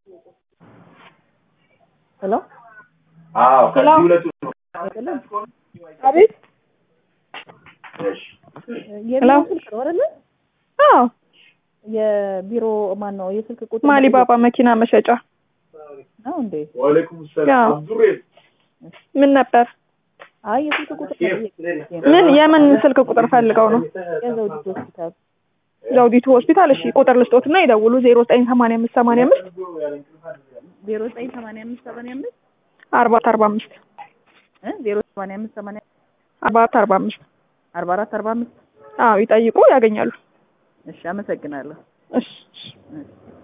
ሄሎ አዎ ከዚህ ሁለቱ ነው። አይደለም አቤት እሺ የቢሮ ስልክ ነው አይደለ? አዎ የቢሮ ማን ነው የስልክ ቁጥር ማሊባባ መኪና መሸጫ ነው እንዴ? ወአለይኩም ሰላም ያው። አብዱሬ ምን ነበር አይ የስልክ ቁጥር ነው ምን የምን ስልክ ቁጥር ፈልገው ነው የዘውዲቱ ሆስፒታል ዘውዲቱ ሆስፒታል እሺ ቁጥር ልስጦትና ይደውሉ ዜሮ ዘጠኝ ሰማንያ አምስት ሰማንያ አምስት ዜሮ ዘጠኝ ሰማንያ አምስት ሰማንያ አምስት አርባ አራት አርባ አምስት እ ዜሮ ሰማንያ አምስት ሰማንያ አርባ አራት አርባ አምስት አርባ አራት አርባ አምስት አዎ ይጠይቁ ያገኛሉ እሺ አመሰግናለሁ እሺ እሺ እሺ